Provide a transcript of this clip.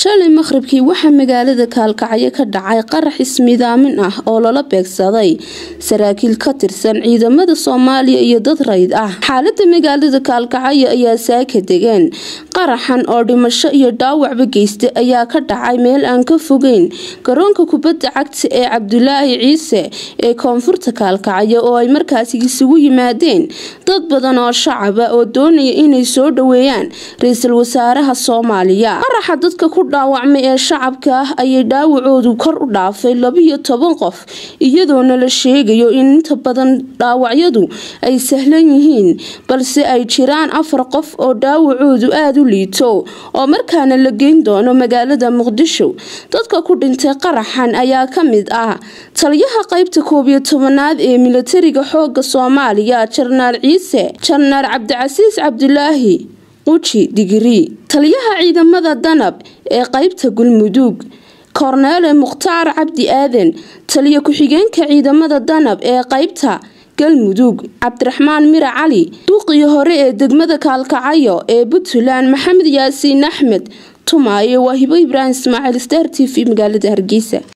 shalay maqhribkii waxaa magaalada kaalkacyo ka dhacay qarax ismidaamin ah oo lala beegsaday saraakiil ka tirsan ciidamada soomaaliya iyo dad rayd ah xaalada magaalada kaalkacyo ayaa saaka degeen qaraxan oo dhimasho iyo dhaawacba geystay ayaa ka dhacay meel aan ka fogeyn garoonka kubadda cagta ee cabdulaahi ciise ee koonfurta kaalkacyo oo ay markaasi isugu yimaadeen dad badan oo shacaba oo doonaya inay soo dhaweeyaan ra-iisul wasaaraha soomaaliya qaraxa dadka ku dhaawacmay ee shacabka ah ayay dhaawacoodu kor u dhaafay labiyo toban qof iyadoona la sheegayo in inta badan dhaawacyadu ay sahlan yihiin balse ay jiraan afar qof oo dhaawacoodu aada u liito oo markaana la geyn doono magaalada muqdisho dadka ku dhintay qaraxan ayaa ka mid ah taliyaha qeybta koob iyo tobanaad ee milatariga xooga soomaaliya jarnaal ciise jarnaal cabdicasiis cabdulaahi quji digri taliyaha ciidamada danab ee qeybta galmudug korneele mukhtaar cabdi aadan taliya ku-xigeenka ciidamada danab ee qeybta galmudug cabdiraxmaan mira cali duuqii hore ee degmada kaalkacayo ee puntland maxamed yaasiin axmed tumaayo waa hibo ibraahim ismaaciil star t v magaalada hargeysa